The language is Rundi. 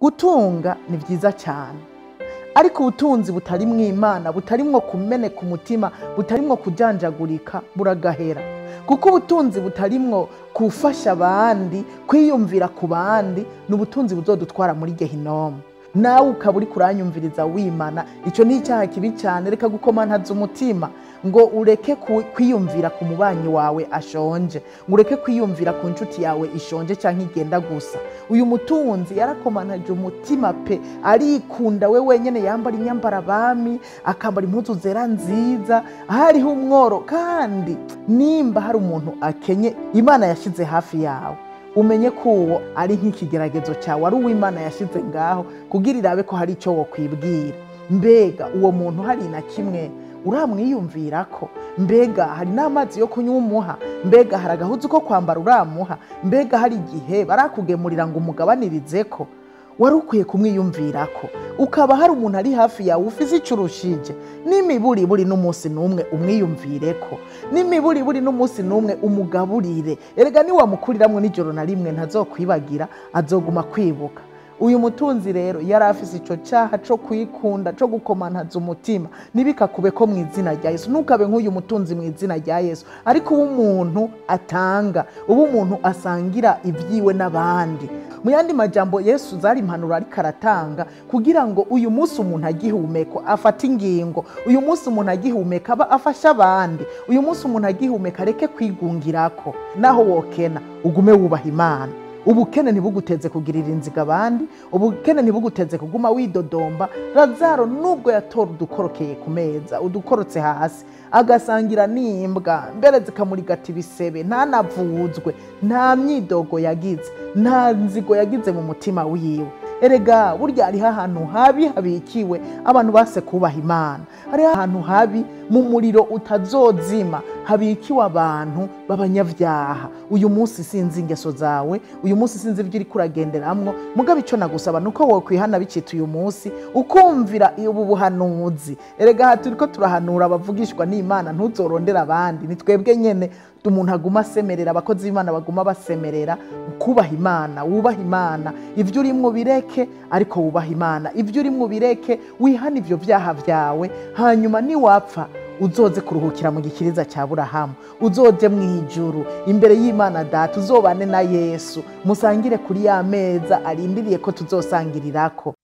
gutunga ni byiza cyane ariko ubutunzi butarimwo imana butarimwo kumeneka umutima butarimwo kujanjagurika buragahera kuko ubutunzi butarimwo gufasha abandi kwiyumvira ku bandi ni ubutunzi buzodutwara muri gehinomu nawe ukaba uri kuranyumviriza wimana icyo ni icyaha kibi cyane reka gukomantaza umutima ngo ureke ku- kwiyumvira ku mubanyi wawe ashonje ngo ureke kwiyumvira ku nshuti yawe ishonje cyangwa igenda gusa uyu mutunzi yarakomantaje umutima pe arikunda we wenyine yambara imyambaro abami akambara impuzu zera nziza hariho umworo kandi nimba hari umuntu akenye imana yashyize hafi yawe umenye ko uwo ari nk'ikigeragezo cyawe ari uw'imana yashyize ngaho kugira irabe ko hari icyo wokwibwira mbega uwo muntu hari na kimwe uramwiyumvira ko mbega hari n'amazi yo kunywa umuha mbega hari agahuzu ko kwambara uramuha mbega hari igihe barakugemurira ngo umugabanirize ko wari ukwiye kumwiyumvira ko ukaba hari umuntu ari hafi yawe ufise icyo urushije n'imiburiburi n'umunsi n'umwe umwiyumvire ko n'imiburiburi n'umunsi n'umwe umugaburire erega niwamukuriramwo n'ijoro na rimwe ntazokwibagira azoguma kwibuka uyu mutunzi rero yari afise ico cyaha co kwikunda co gukomantaza umutima ntibikakube ko mu izina rya yesu ntukabe nk'uyu mutunzi mu izina rya yesu ariko uba umuntu atanga uba umuntu asangira ibyiwe n'abandi mu yandi majambo yesu zari impanuro ariko aratanga kugira ngo uyu munsi umuntu agihumeka afate ingingo uyu munsi umuntu agihumeka aba afashe abandi uyu munsi umuntu agihumeka areke kwigungirako naho wokena ugume wubaha imana ubukene ntibuguteze kugirira inziga abandi ubukene ntibuguteze kuguma widodomba razaro nubwo yatora udukorokeye ku meza udukorotse hasi agasangira n'imbwa mbere zikamurigata ibisebe ntanavuzwe nta myidogo yagize nta nzigo yagize mu mutima wiwe erega burya hariho ahantu habi habikiwe abantu base kubaha imana hariho ahantu habi mu muriro utazozima habikiwe abantu b'abanyabyaha uyu munsi sinzi ingeso zawe uyu munsi sinzi ibyo uri kuragenderamwo mugabo icyo nagusaba ni uko wokwihana bicita uyu munsi ukumvira ubu buhanuzi erega aha turi ko turahanura abavugishwa n'imana ntuzorondere abandi ni twebwe nyene umuntu aguma asemerera abakozi b'imana baguma basemerera kubaha imana wubaha imana ibyo urimwo bireke ariko wubaha imana ibyo urimwo bireke wihane ibyo byaha byawe hanyuma niwapfa uzoze kuruhukira mu gikiriza cya burahamu uzoje mu ijuru imbere y'imana data uzobane na yesu musangire kuri ya meza arindiriye ko tuzosangirirako